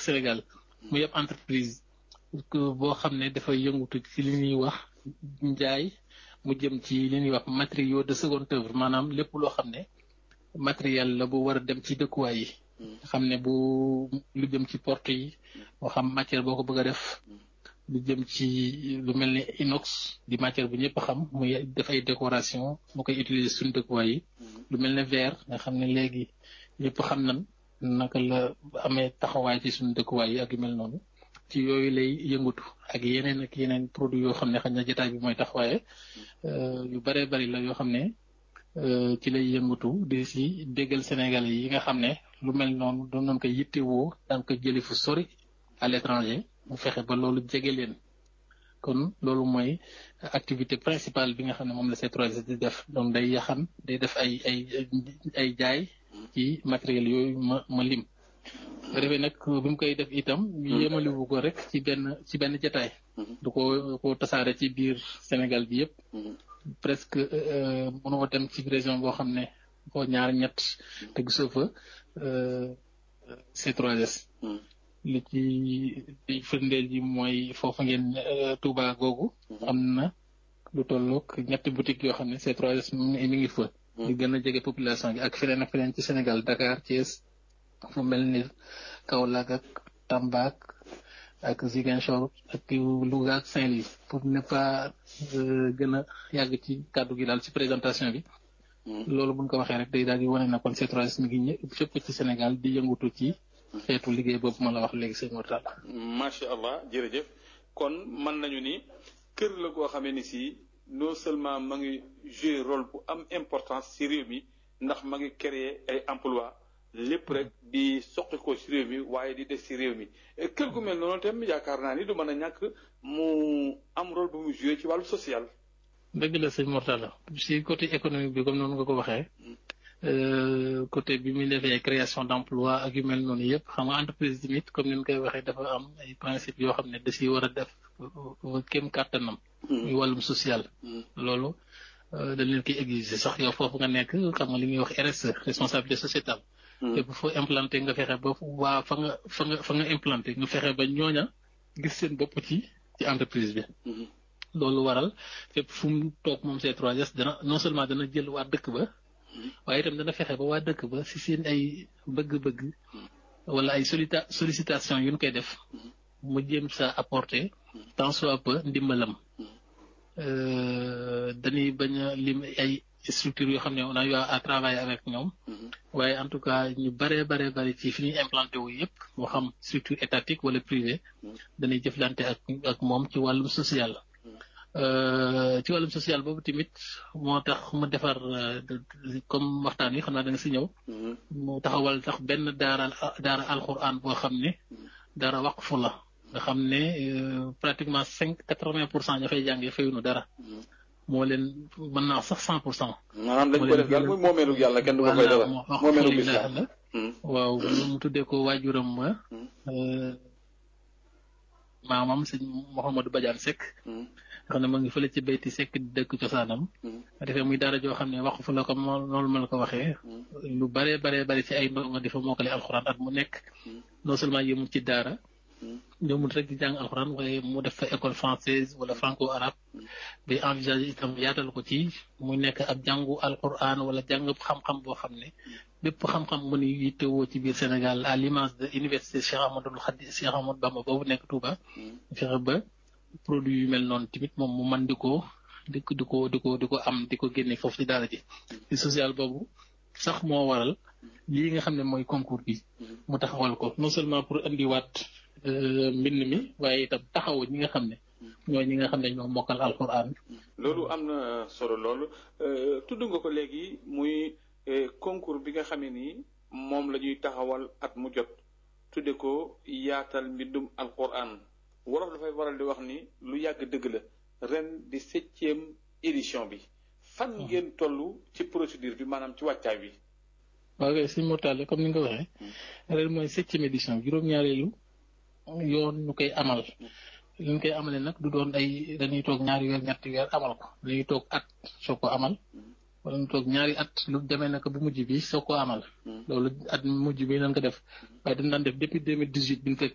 Sénégal mu yëpp entreprise boo xam ne dafay yëngutu ci li ñuy wax njaay mu jëm ci li ñuy wax matériaux de seconde œuvre maanaam lépp loo xam ne matériel la bu war a dem ci dëkkuwaay yi xam ne bu lu jëm ci porte yi moo xam matière boo ko bëgg a def lu jëm ci lu mel ni inox di matière bu ñëpp xam muy def ay décoration mu koy utiliser suñu dëkkuwaay yi lu mel ne verre nga xam ne léegi ñëpp xam nan naka la amee taxawaay ci suñu dëkkuwaay yi ak yu mel noonu ci yooyu lay yëngatu ak yeneen ak yeneen produit yoo xam ne xañ na jotaay bi mooy taxawaaye yu bëree bëri la yoo xam ne ci lay yëngatu di si déggal Sénégalais yi nga xam ne lu mel noonu doon nañ ko yittewoo daan ko jëli fu sori à l'étranger mu fexe ba loolu jege leen kon loolu mooy activité principale bi nga xam ne moom la C3S di def donc day yaxan day def ay ay ay jaay ci matériel yooyu ma ma lim. bu defee nag bi mu koy def itam yemaliwu ko rek ci benn ci benn jataay du ko ko tasaare ci biir Sénégal bi yëpp presque mënoo dem ci région boo xam ne boo ñaar ñett te gisoo fa C3S li ci di firndeel ji mooy foofu ngeen Touba googu am na lu tollook ñetti boutique yoo xam ne C3S mi ngi fa di gën a jege population bi ak feneen ak feneen ci Sénégal Dakar Thiès fu mel ni Kaolack ak Tamba ak Ziguinchor ak Louga ak Saint-Louis pour ne pas gën a yàgg ci kàddu gi daal ci présentation bi. loolu buñ ko waxee rek day daal di wane na kon C3S mi ngi ñë fépp ci Sénégal di yëngutu ci xeetu liggéey boobu ma la wax léegi sëñ Mortalla. macha allah jërëjëf kon mën nañu ni kër la goo xamee ni si non seulement ma ngi jouer rôle bu am importance ci réew mi ndax ma ngi créer ay emploi lépp rek di soqi ko ci réew mi waaye di des ci réew mi kër gu mel noonu tam yaakaar naa ni du mën a ñàkk mu am rôle bu mu joué ci wàllu social. dëgg la sëñ Mortalla si côté économique bi comme noonu nga ko waxee côté bi muy defee création d' emploi ak yu mel noonu yëpp xam nga entreprise tamit comme ni ñu koy waxee dafa am ay principe yoo xam ne da ciy war a def kéem kàttanam. muy wàllum social. loolu dañ leen koy exiger sax yow foofu nga nekk xam nga li ñuy wax RSE responsabilité sociétale. fépp foo implanté nga fexe ba waa fa nga fa nga fa nga implanté nga fexe ba ñooña gis seen bopp ci ci entreprise bi. loolu waral fépp fu mu toog moom C3S dana non seulement dana jël waa dëkk ba. waaye itam dana fexe ba waa dëkk ba si seen ay bëgg-bëgg. wala ay solita sollicitation yu ñu koy def. mu jéem sa apporter. tant soit peu ndimbalam. dañuy bañ a lim ay. structure yoo xam ne on a eu à travailler avec ñoom waaye en tout cas ñu baree baree bari ci fi ñuy implanté wu yëpp moo xam structure étatique wala privé dañuy jëflante ak ak moom ci wàllum social ci wàllum social boobu tamit moo tax mu defar comme waxtaan wi xam naa da nga si ñëw mu taxawal tax benn daara daara alxuraan boo xam ne daara waqfu la nga xam ne pratiquement cinq quatre-vingt pour cent ña fay jàngee fayuñu dara moo leen mën naa sax cent pour cent. maanaam dañ ko def daal muy moomeelu yàlla kenn du ko fay dara moomeelu lislaam la waaw mu tuddee ko waajuram ma maamam sëñ Mouhamadou Badiane Seck nga xam ne mu ngi fële ci bayti Seck di dëkk cosaanam defee muy daara joo xam ne wax fu la ko noonu ma la ko waxee lu bare bare bare ci ay ndongo di fa mokkale alxuraan at mu nekk non seulement yëmul ci daara ñoomul rek di jàng alxuraan waaye mu def fa école française wala franco arabe bi envisagé itam yaatal ko ci mu nekk ab jàngu alxuraan wala jàng xam-xam boo xam ne bépp xam-xam mu ni yittewoo ci biir Sénégal à l'image de université Cheikh Amadou Khadi Cheikh Amadou Bamba boobu nekk Touba fexe ba produit yu mel noonu tamit moom mu man di ko di ko di ko di ko di ko am di ko génne foofu ci daara ji ci social boobu sax moo waral lii nga xam ne mooy concours bi mu taxawal ko non seulement pour andiwaat mbind mi waaye itam taxaw ñi nga xam ne ñooy ñi nga xam ne ñoo mokkal alxuraan. loolu am na solo loolu tudd nga ko léegi muy concours bi nga xam ne nii moom la ñuy taxawal at mu jot tudde ko yaatal mbindum alxuraan wolof dafay waral di wax ni lu yàgg dëgg la ren di septième édition bi. fan ngeen toll ci procédure bi maanaam ci wàccaay bi. waaw kay si mortale comme ni nga ko waxee. ren mooy septième édition juróom-ñaareelu. yoon ñu koy amal li ñu koy amalee nag du doon ay dañuy toog ñaari weer ñetti weer amal ko dañuy toog at soo ko amal wala ñu toog ñaari at lu demee nag bu mujj bi soo ko amal loolu at mujj bi lañ ko def waaye dañ daan def depuis deux mille dix huit bi ñu fekk